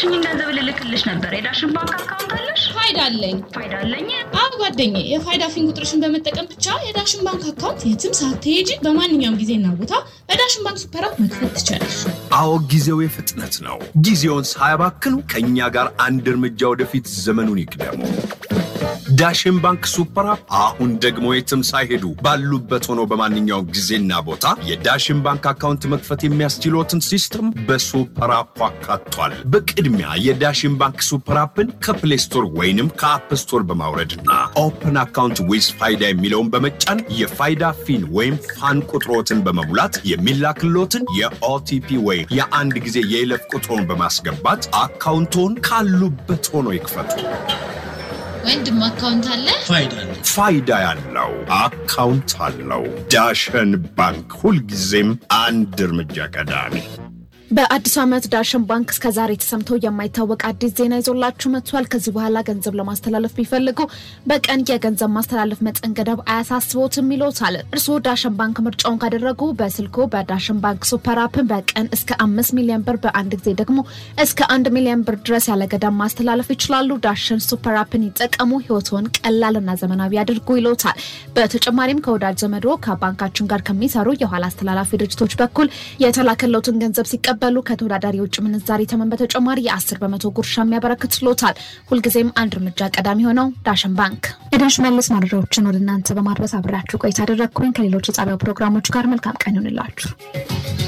የላክሽኝን ገንዘብ ልልክልሽ ነበር። የዳሽን ባንክ አካውንት አለሽ? ፋይዳ አለኝ። ፋይዳ አለኝ። አዎ ጓደኛዬ፣ የፋይዳ ፊን ቁጥርሽን በመጠቀም ብቻ የዳሽን ባንክ አካውንት የትም ሳትሄጂ በማንኛውም ጊዜና ቦታ በዳሽን ባንክ ሱፐር አፕ መክፈት ትችላለሽ። አዎ ጊዜው የፍጥነት ነው። ጊዜውን ሳያባክኑ ከእኛ ጋር አንድ እርምጃ ወደፊት ዘመኑን ይቅደሙ። ዳሽን ባንክ ሱፐር አፕ አሁን ደግሞ የትም ሳይሄዱ ባሉበት ሆነው በማንኛውም ጊዜና ቦታ የዳሽን ባንክ አካውንት መክፈት የሚያስችሎትን ሲስተም በሱፐር አፑ አካቷል። በቅድሚያ የዳሽን ባንክ ሱፐር አፕን ከፕሌይ ስቶር ወይንም ከአፕ ስቶር በማውረድና ኦፕን አካውንት ዊዝ ፋይዳ የሚለውን በመጫን የፋይዳ ፊን ወይም ፋን ቁጥሮትን በመሙላት የሚላክሎትን የኦቲፒ ወይም የአንድ ጊዜ የይለፍ ቁጥሮን በማስገባት አካውንቶን ካሉበት ሆኖ ይክፈቱ። ወንድም አካውንት አለ? ፋይዳ ያለው አካውንት አለው። ዳሸን ባንክ ሁልጊዜም አንድ እርምጃ ቀዳሚ። በአዲሱ ዓመት ዳሽን ባንክ እስከዛሬ ተሰምቶ የማይታወቅ አዲስ ዜና ይዞላችሁ መጥቷል። ከዚህ በኋላ ገንዘብ ለማስተላለፍ ቢፈልጉ በቀን የገንዘብ ማስተላለፍ መጠን ገደብ አያሳስቦትም ይሎታል። እርስዎ ዳሽን ባንክ ምርጫውን ካደረጉ በስልኮ በዳሽን ባንክ ሱፐር አፕን በቀን እስከ አምስት ሚሊዮን ብር በአንድ ጊዜ ደግሞ እስከ አንድ ሚሊዮን ብር ድረስ ያለ ገደብ ማስተላለፍ ይችላሉ። ዳሽን ሱፐር አፕን ይጠቀሙ፣ ህይወትዎን ቀላልና ዘመናዊ ያድርጉ ይሎታል። በተጨማሪም ከወዳጅ ዘመዶ ከባንካችን ጋር ከሚሰሩ የኋላ አስተላላፊ ድርጅቶች በኩል የተላከለውትን ገንዘብ ሲቀበሉ ከተወዳዳሪ የውጭ ምንዛሪ ተመን በተጨማሪ የአስር በመቶ ጉርሻ የሚያበረክትሎታል። ሁልጊዜም አንድ እርምጃ ቀዳሚ ሆነው ዳሽን ባንክ። የዳሽ መለስ መረጃዎችን ወደ እናንተ በማድረስ አብሬያችሁ ቆይታ አደረግኩኝ። ከሌሎች የጣቢያው ፕሮግራሞች ጋር መልካም ቀን ይሆንላችሁ።